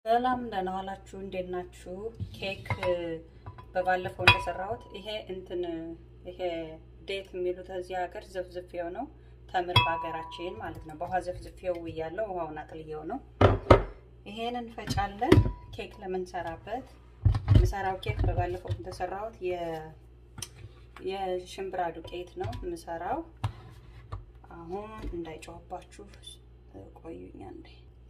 ሰላም ደህና ዋላችሁ። እንዴት ናችሁ? ኬክ በባለፈው እንደሰራሁት ይሄ እንትን ይሄ ዴት የሚሉት እዚህ ሀገር ዘፍዝፌው ነው። ተምር በሀገራችን ማለት ነው። በውሃ ዘፍዝፌው እያለው ውሃውን አጥልየው ነው። ይሄን እንፈጫለን ኬክ ለምንሰራበት። የምሰራው ኬክ በባለፈው እንደሰራሁት የሽምብራ ዱቄት ነው የምሰራው። አሁን እንዳይጮህባችሁ ቆዩኛ እንዴ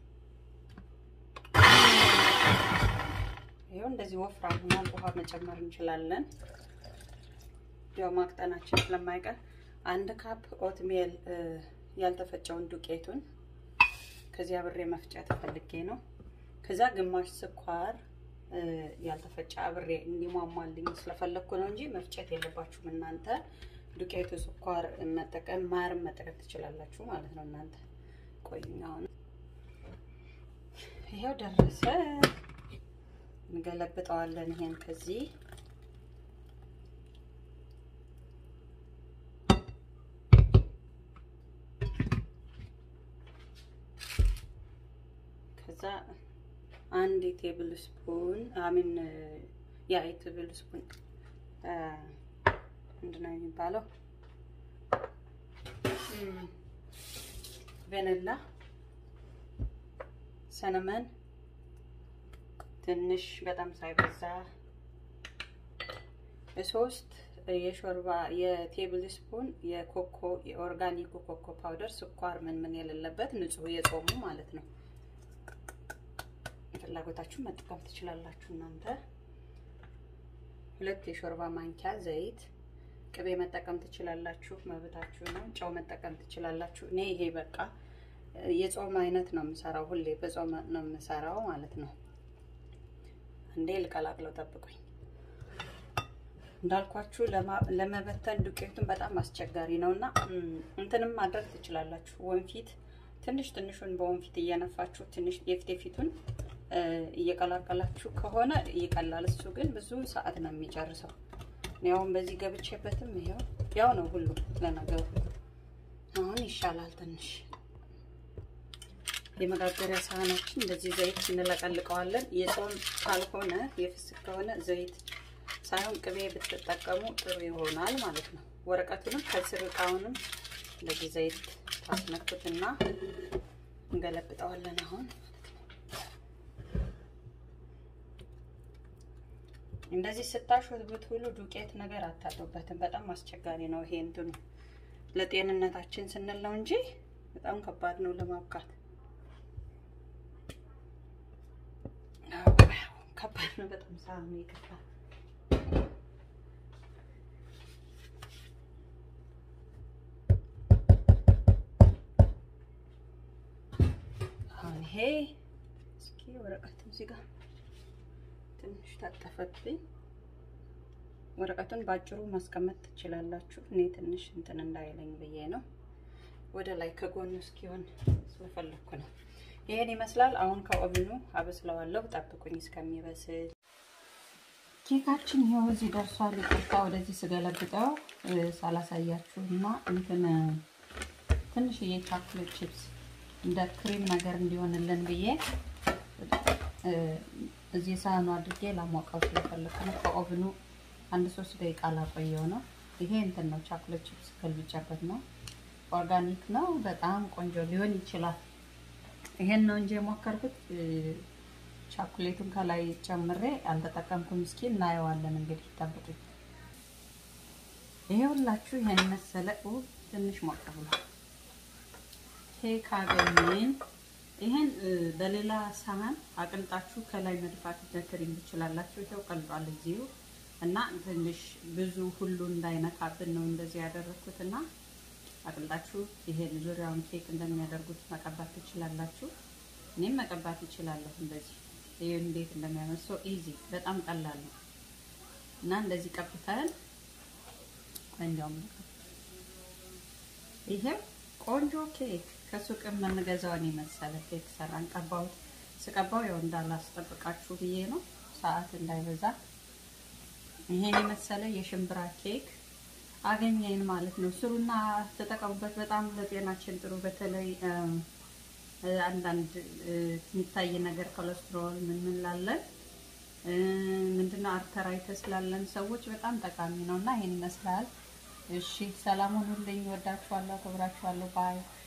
ይኸው እንደዚህ ወፍራም ሆኗል። ውሃ መጨመር እንችላለን። ያው ማቅጠናችን ስለማይቀር አንድ ካፕ ኦትሜል ያልተፈጨውን ዱቄቱን ከዚያ አብሬ መፍጨት ፈልጌ ነው። ከዛ ግማሽ ስኳር ያልተፈጨ አብሬ እንዲሟሟልኝ ስለፈለግኩ ነው እንጂ መፍጨት የለባችሁም እናንተ። ዱቄቱ ስኳር መጠቀም ማርም መጠቀም ትችላላችሁ ማለት ነው እናንተ። ቆዩኝ አሁን ይኸው ደረሰ። እንገለብጠዋለን። ይሄን ከዚህ ከዛ አንድ የቴብል ስፑን አሚን ያ የቴብል ስፑን ምንድን ነው የሚባለው ቬነላ ሰነመን ትንሽ በጣም ሳይበዛ ሶስት የሾርባ የቴብል ስፑን የኮኮ የኦርጋኒክ ኮኮ ፓውደር ስኳር ምን ምን የሌለበት ንጹህ የጾሙ ማለት ነው። ፍላጎታችሁ መጠቀም ትችላላችሁ እናንተ። ሁለት የሾርባ ማንኪያ ዘይት፣ ቅቤ መጠቀም ትችላላችሁ፣ መብታችሁ ነው። ጨው መጠቀም ትችላላችሁ። እኔ ይሄ በቃ የጾም አይነት ነው የምሰራው፣ ሁሌ በጾም ነው የምሰራው ማለት ነው። እንዴ ልቀላቅለው፣ ጠብቁኝ። እንዳልኳችሁ ለመበተን ዱቄቱን በጣም አስቸጋሪ ነው እና እንትንም ማድረግ ትችላላችሁ። ወንፊት ትንሽ ትንሹን በወንፊት እየነፋችሁ ትንሽ የፊት የፊቱን እየቀላቀላችሁ ከሆነ ይቀላል። እሱ ግን ብዙ ሰዓት ነው የሚጨርሰው። ያውን በዚህ ገብቼበትም ይኸው ያው ነው ሁሉ ለነገሩ። አሁን ይሻላል ትንሽ የመጋገሪያ ሳህናችን እንደዚህ ዘይት እንለቀልቀዋለን። የጾም ካልሆነ የፍስክ ከሆነ ዘይት ሳይሆን ቅቤ ብትጠቀሙ ጥሩ ይሆናል ማለት ነው። ወረቀቱንም ከስር እቃውንም እንደዚህ ዘይት ታስነኩትና እንገለብጠዋለን። አሁን እንደዚህ ስታሹት ብትውሉ ዱቄት ነገር አታጡበትም። በጣም አስቸጋሪ ነው ይሄ እንትኑ ለጤንነታችን ስንል ነው እንጂ በጣም ከባድ ነው ለማብቃት። ከባድ ነው በጣም ሳሚ ይከፋል። አሁን ይሄ እስኪ ወረቀቱ እዚህ ጋር ትንሽ ታጠፈብኝ። ወረቀቱን ባጭሩ ማስቀመጥ ትችላላችሁ። እኔ ትንሽ እንትን እንዳይለኝ ብዬ ነው ወደ ላይ ከጎኑ እስኪሆን ስለፈለኩ ነው። ይሄን ይመስላል። አሁን ከኦቭኑ አበስለዋለሁ። ጠብቁኝ እስከሚበስል። ኬካችን ይኸው እዚህ ደርሷል። ይቅርታ ወደዚህ ስገለብጠው ሳላሳያችሁ እና እንትን ትንሽዬ ቻክሌት ቺፕስ እንደ ክሪም ነገር እንዲሆንልን ብዬ እዚህ ሳህኑ አድርጌ ላሞቀው ስለፈለኩ ነው። ከኦቭኑ አንድ ሶስት ደቂቃ ላቆየው ነው። ይሄ እንትን ነው ቻክሌት ቺፕስ ገልብጫበት ነው። ኦርጋኒክ ነው። በጣም ቆንጆ ሊሆን ይችላል። ይሄን ነው እንጂ የሞከርኩት ቻኩሌቱን ከላይ ጨምሬ አልተጠቀምኩም። እስኪ እናየዋለን እንግዲህ ጠብቁኝ። ይሄ ሁላችሁ ይሄን መሰለ ትንሽ ሞቅ ብሏል። ኬክ አገኘን። ይሄን በሌላ ሳህን አቅልጣችሁ ከላይ መድፋት በትሪም ትችላላችሁ። ይሄው ቀልጧል እዚሁ እና ትንሽ ብዙ ሁሉ እንዳይነካብን ነው እንደዚህ ያደረኩት እና አቅልጣችሁ ይሄን ዙሪያውን ኬክ እንደሚያደርጉት መቀባት ትችላላችሁ። እኔም መቀባት እችላለሁ እንደዚህ። ይሄ እንዴት እንደሚያመር ሶ ኢዚ በጣም ቀላል ነው እና እንደዚህ ቀብተን እንዲያውም ይሄ ቆንጆ ኬክ ከሱቅ የምንገዛውን የመሰለ ኬክ ሰራን። ቀባሁት። ስቀባው ያው እንዳላስጠብቃችሁ ብዬ ነው ሰዓት እንዳይበዛ። ይሄን የመሰለ የሽምብራ ኬክ አገኘን ማለት ነው። ስሩና ተጠቀሙበት። በጣም ለጤናችን ጥሩ። በተለይ አንዳንድ የሚታይ ነገር ኮሌስትሮል ምን ምን ላለን ምንድነው አርተራይተስ ላለን ሰዎች በጣም ጠቃሚ ነው እና ይሄን ይመስላል። እሺ ሰላም ሁኑልኝ። ወዳችኋለሁ፣ አከብራችኋለሁ። ባይ